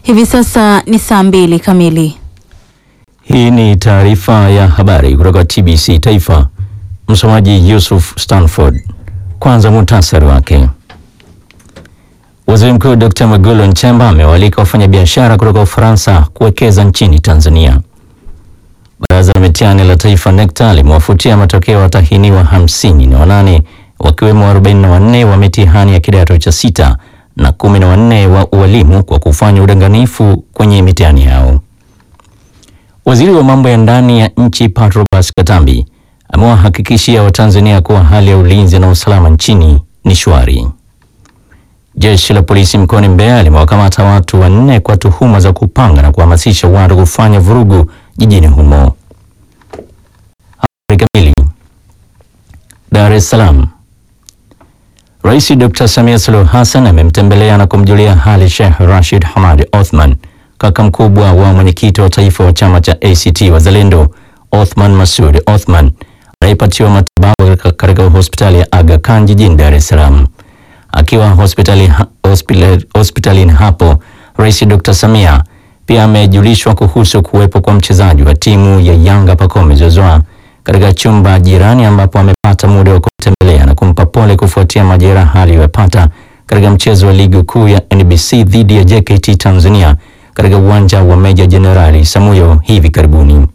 Hivi sasa ni saa mbili kamili. Hii ni taarifa ya habari kutoka TBC Taifa. Msomaji Yusuf Stanford. Kwanza muhtasari wake. Waziri Mkuu Dr. Mwigulu Nchemba amewaalika wafanyabiashara kutoka Ufaransa kuwekeza nchini Tanzania. Baraza la mitihani la Taifa NECTA limewafutia matokeo watahiniwa hamsini na wanane wakiwemo 44 wa mitihani ya kidato cha sita na kumi na wanne wa ualimu kwa kufanya udanganifu kwenye mitihani yao. Waziri wa mambo ya ndani ya nchi Patrobas Katambi amewahakikishia Watanzania kuwa hali ya ulinzi na usalama nchini ni shwari. Jeshi la polisi mkoani Mbeya limewakamata watu wanne kwa tuhuma za kupanga na kuhamasisha watu kufanya vurugu jijini humo. Habari kamili. Dar es Salaam. Rais Dr. Samia Suluhu Hassan amemtembelea na kumjulia hali Sheikh Rashid Hamad Othman, kaka mkubwa wa mwenyekiti wa taifa wa chama cha ACT Wazalendo Othman Masud Othman anayepatiwa matibabu katika hospitali ya Aga Khan jijini Dar es Salaam. Akiwa hospitali hospitali hospitalini hapo, Rais Dr. Samia pia amejulishwa kuhusu kuwepo kwa mchezaji wa timu ya Yanga Pacome Zouzoua katika chumba jirani ambapo amepata muda wa kumtembelea na kumpa pole kufuatia majeraha aliyopata katika mchezo wa ligi kuu ya NBC dhidi ya JKT Tanzania katika uwanja wa Meja Jenerali Samuyo hivi karibuni.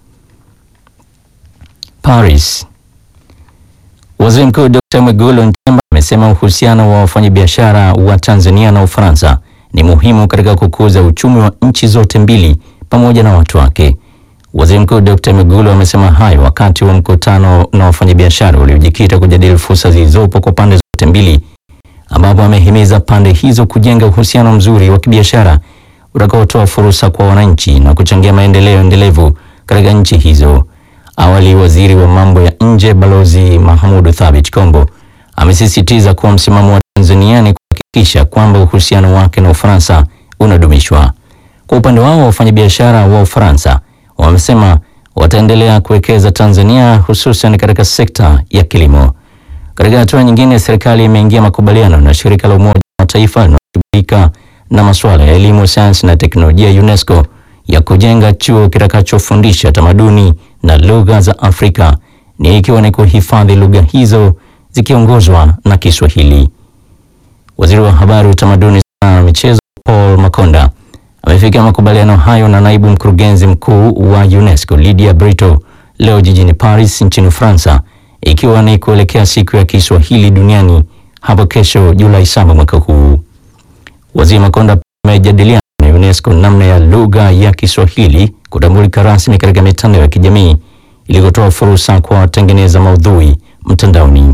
Paris. Waziri Mkuu Dr. Mwigulu Nchemba amesema uhusiano wa wafanyabiashara wa Tanzania na Ufaransa ni muhimu katika kukuza uchumi wa nchi zote mbili pamoja na watu wake. Waziri Mkuu Dr. Mwigulu amesema hayo wakati wa mkutano na wafanyabiashara uliojikita kujadili fursa zilizopo kwa pande zote mbili, ambapo amehimiza pande hizo kujenga uhusiano mzuri wa kibiashara utakaotoa fursa kwa wananchi na kuchangia maendeleo endelevu katika nchi hizo. Awali, waziri wa mambo ya nje Balozi Mahmoud Thabit Kombo amesisitiza kuwa msimamo wa Tanzania ni kuhakikisha kwamba uhusiano wake na Ufaransa unadumishwa. Kwa upande wao, wafanyabiashara wa Ufaransa wamesema wataendelea kuwekeza Tanzania hususan katika sekta ya kilimo. Katika hatua nyingine, serikali imeingia makubaliano na shirika la Umoja wa Mataifa linaloshughulika na masuala ya elimu, sayansi na teknolojia UNESCO ya kujenga chuo kitakachofundisha tamaduni na lugha za Afrika ni ikiwa ni kuhifadhi lugha hizo zikiongozwa na Kiswahili. Waziri wa Habari, Utamaduni, Sanaa na Michezo Paul Makonda amefikia makubaliano hayo na naibu mkurugenzi mkuu wa UNESCO Lydia Brito leo jijini Paris nchini Ufaransa, ikiwa ni kuelekea siku ya Kiswahili duniani hapo kesho Julai saba mwaka huu. Waziri Makonda amejadiliana na UNESCO namna ya lugha ya Kiswahili kutambulika rasmi katika mitandao ya kijamii ili kutoa fursa kwa watengeneza maudhui mtandaoni.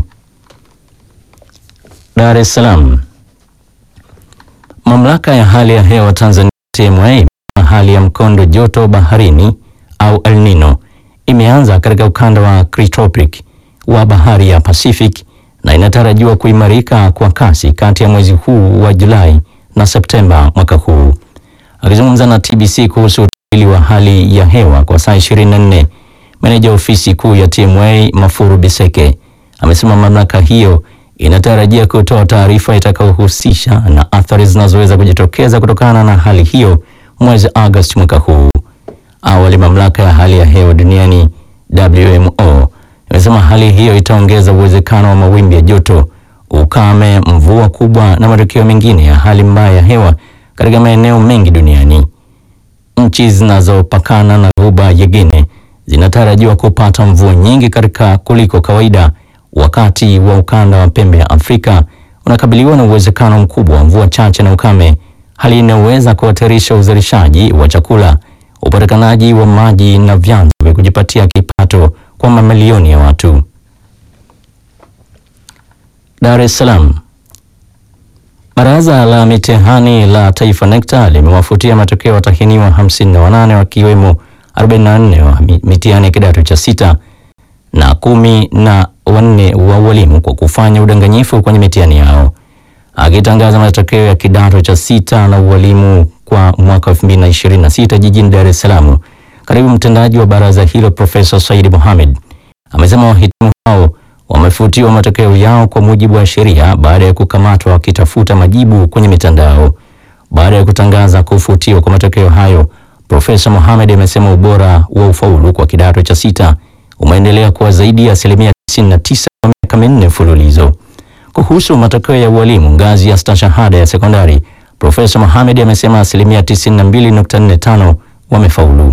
Dar es Salaam. Mamlaka ya hali ya hewa Tanzania TMA hali ya mkondo joto baharini au El Nino imeanza katika ukanda wa Tropiki wa bahari ya Pacific na inatarajiwa kuimarika kwa kasi kati ya mwezi huu wa Julai na Septemba mwaka huu. Akizungumza na TBC kuhusu utabiri wa hali ya hewa kwa saa 24, meneja ofisi kuu ya TMA Mafuru Biseke amesema mamlaka hiyo inatarajia kutoa taarifa itakayohusisha na athari zinazoweza kujitokeza kutokana na hali hiyo mwezi Agosti mwaka huu. Awali, mamlaka ya hali ya hewa duniani WMO imesema hali hiyo itaongeza uwezekano wa mawimbi ya joto, ukame, mvua kubwa na matokeo mengine ya hali mbaya ya hewa katika maeneo mengi duniani. Nchi zinazopakana na ghuba ya Guinea zinatarajiwa kupata mvua nyingi katika kuliko kawaida wakati wa ukanda wa pembe ya Afrika unakabiliwa na uwezekano mkubwa wa mvua chache na ukame, hali inayoweza kuhatarisha uzalishaji wa chakula, upatikanaji wa maji na vyanzo vya kujipatia kipato kwa mamilioni ya watu. Dar es Salaam. Baraza la mitihani la Taifa NECTA limewafutia matokeo watahiniwa 58 wakiwemo 44 wa mitihani ya kidato cha sita na kumi na wanne wa ualimu kwa kufanya udanganyifu kwenye mitihani yao. Akitangaza matokeo ya kidato cha sita na ualimu kwa mwaka 2026 jijini Dar es Salaam, katibu mtendaji wa baraza hilo Profesa Said Mohamed amesema wahitimu hao wamefutiwa mujibu wa sheria baada ya kukamatwa wakitafuta majibu kwenye mitandao. Baada Baada ya kutangaza kufutiwa kwa matokeo hayo, Profesa Mohamed amesema ubora wa ufaulu kwa kidato cha sita umeendelea kuwa zaidi ya asilimia 99 kwa miaka minne mfululizo. Kuhusu matokeo ya ualimu ngazi ya stashahada ya sekondari, Profesa Mohamed amesema asilimia 92.45 wamefaulu.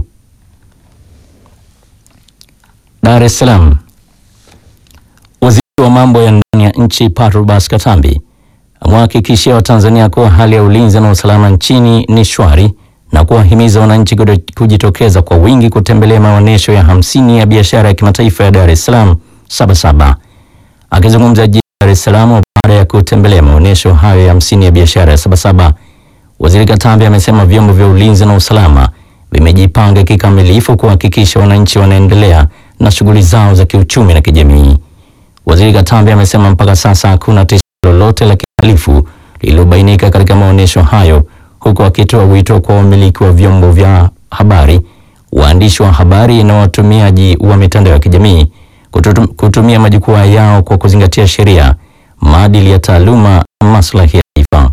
Dar es Salaam. Waziri wa mambo ya ndani ya nchi Patrobas Katambi amewahakikishia Watanzania kuwa hali ya ulinzi na usalama nchini ni shwari na kuwahimiza wananchi kujitokeza kwa wingi kutembelea maonyesho ya hamsini ya biashara ya kimataifa ya Dar es Salaam Sabasaba. Akizungumza jijini Dar es Salaam baada ya kutembelea maonyesho hayo ya hamsini ya biashara ya Sabasaba, Waziri Katambi amesema vyombo vya ulinzi na usalama vimejipanga kikamilifu kuhakikisha wananchi wanaendelea na shughuli zao za kiuchumi na kijamii. Waziri Katambi amesema mpaka sasa hakuna tishio lolote la kihalifu lililobainika katika maonyesho hayo, huku akitoa wito kwa wamiliki wa vyombo vya habari, waandishi wa habari na watumiaji wa mitandao ya kijamii kutumia majukwaa yao kwa kuzingatia sheria, maadili ya taaluma na maslahi ya taifa.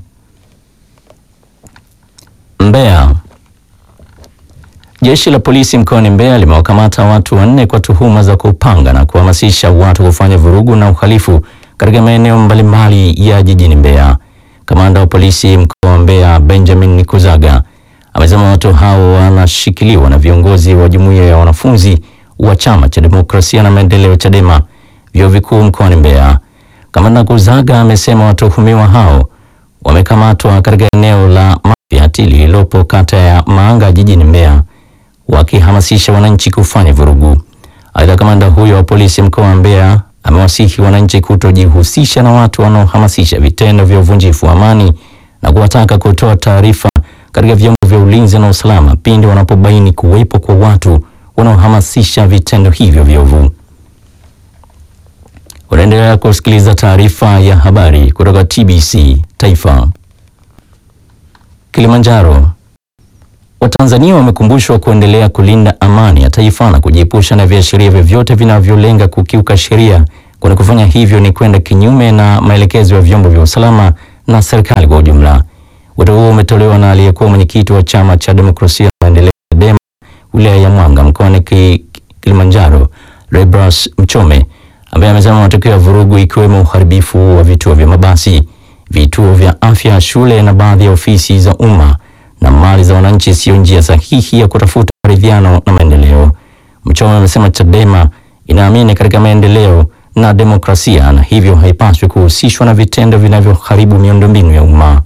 Mbeya. Jeshi la polisi mkoani Mbeya limewakamata watu wanne kwa tuhuma za kupanga na kuhamasisha watu kufanya vurugu na uhalifu katika maeneo mbalimbali ya jijini Mbeya. Kamanda wa polisi mkoa wa Mbeya Benjamin Nikuzaga amesema watu hao wanashikiliwa na viongozi wa jumuiya ya wanafunzi wa Chama cha Demokrasia na Maendeleo Chadema vyuo vikuu mkoani Mbeya. Kamanda Kuzaga amesema watuhumiwa hao wamekamatwa katika eneo la Mafiati lililopo kata ya Maanga jijini Mbeya wakihamasisha wananchi kufanya vurugu. Aidha, kamanda huyo wa polisi mkoa wa Mbeya amewasihi wananchi kutojihusisha na watu wanaohamasisha vitendo vya uvunjifu wa amani na kuwataka kutoa taarifa katika vyombo vya ulinzi na usalama pindi wanapobaini kuwepo kwa watu wanaohamasisha vitendo hivyo viovu. Unaendelea kusikiliza taarifa ya habari kutoka TBC Taifa. Kilimanjaro. Watanzania wamekumbushwa kuendelea kulinda amani ya taifa na kujiepusha na viashiria vyovyote vinavyolenga kukiuka sheria, kwani kufanya hivyo ni kwenda kinyume na maelekezo ya vyombo vya usalama na serikali kwa ujumla. Wito huo umetolewa na aliyekuwa mwenyekiti wa Chama cha Demokrasia na Maendeleo CHADEMA wilaya ya Mwanga mkoani Kilimanjaro, Rebras Mchome, ambaye amesema matokeo ya vurugu ikiwemo uharibifu wa vituo vya mabasi, vituo vya afya, shule na baadhi ya ofisi za umma na mali za wananchi siyo njia sahihi ya kutafuta maridhiano na maendeleo. Mchome amesema Chadema inaamini katika maendeleo na demokrasia na hivyo haipaswi kuhusishwa na vitendo vinavyoharibu miundombinu ya umma.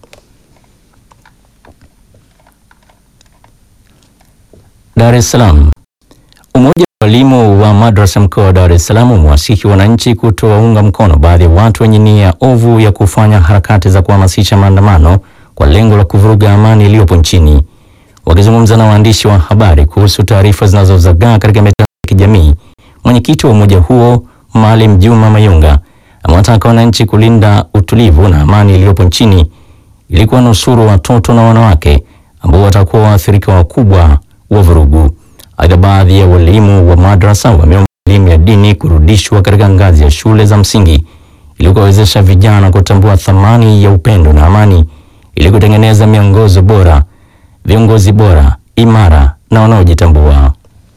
Dar es Salaam. Umoja wa walimu wa madrasa mkoa wa Dar es Salaam umewasihi wananchi kutowaunga mkono baadhi ya watu wenye nia ovu ya kufanya harakati za kuhamasisha maandamano kwa lengo la kuvuruga amani iliyopo nchini. Wakizungumza na waandishi wa habari kuhusu taarifa zinazozagaa katika mitandao ya kijamii, mwenyekiti wa umoja huo Maalim Juma Mayunga amewataka wananchi kulinda utulivu na amani iliyopo nchini ili kuwanusuru watoto na wanawake ambao watakuwa waathirika wakubwa wa vurugu. Aidha, baadhi ya walimu wa madrasa wameomba elimu ya dini kurudishwa katika ngazi ya shule za msingi ili kuwawezesha vijana kutambua thamani ya upendo na amani ili kutengeneza miongozo bora, viongozi bora, imara na wanaojitambua.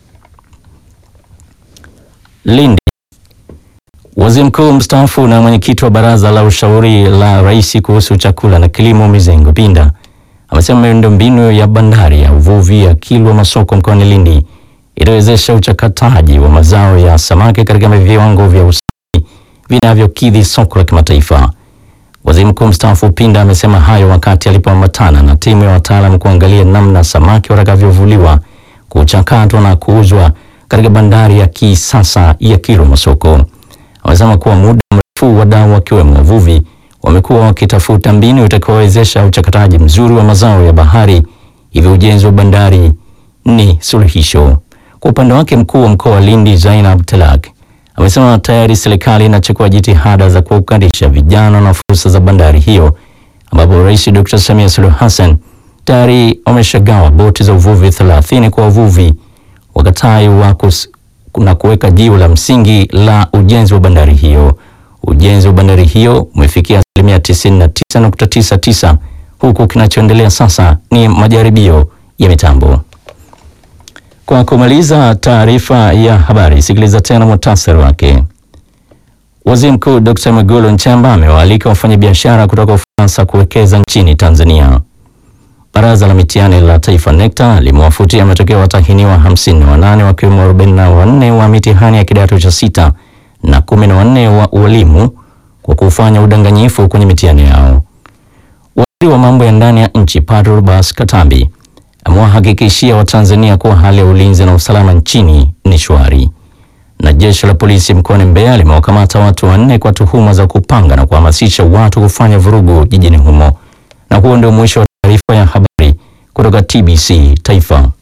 Lindi. Waziri Mkuu mstaafu na mwenyekiti wa Baraza la Ushauri la Rais kuhusu chakula na kilimo Mizengo Pinda amesema miundombinu ya bandari ya uvuvi ya Kilwa Masoko mkoani Lindi itawezesha uchakataji wa mazao ya samaki katika viwango vya usafi vinavyokidhi soko la kimataifa. Waziri Mkuu mstaafu Pinda amesema hayo wakati alipoambatana na timu ya wataalamu kuangalia namna samaki watakavyovuliwa, kuchakatwa na kuuzwa katika bandari ya kisasa ya Kilwa Masoko. Amesema kuwa muda mrefu wadau wakiwemo wavuvi wamekuwa wakitafuta mbinu itakayowezesha uchakataji mzuri wa mazao ya bahari, hivyo ujenzi wa bandari ni suluhisho. Kwa upande wake, mkuu wa mkoa wa Lindi Zainab Telak amesema tayari serikali inachukua jitihada za kuwaunganisha vijana na fursa za bandari hiyo, ambapo Rais Dr. Samia Suluhu Hassan tayari wameshagawa boti za uvuvi 30 kwa wavuvi wakatai wa na kuweka jiwe la msingi la ujenzi wa bandari hiyo. Ujenzi wa bandari hiyo umefikia asilimia 99.99 huku kinachoendelea sasa ni majaribio ya mitambo. Kwa kumaliza taarifa ya habari, sikiliza tena muhtasari wake. Waziri Mkuu Dr. Mwigulu Nchemba amewaalika wafanyabiashara kutoka Ufaransa kuwekeza nchini Tanzania. Baraza la mitihani la Taifa NECTA limewafutia matokeo watahiniwa 58 wakiwemo 44 wa mitihani ya kidato cha sita na 14 wa ualimu kwa kufanya udanganyifu kwenye mitihani yao. Waziri wa mambo ya ndani ya nchi Patrobas Katambi amewahakikishia Watanzania kuwa hali ya ulinzi na usalama nchini ni shwari. Na jeshi la polisi mkoani Mbeya limewakamata watu wanne kwa tuhuma za kupanga na kuhamasisha watu kufanya vurugu jijini humo. Na huo ndio mwisho wa taarifa ya habari kutoka TBC Taifa.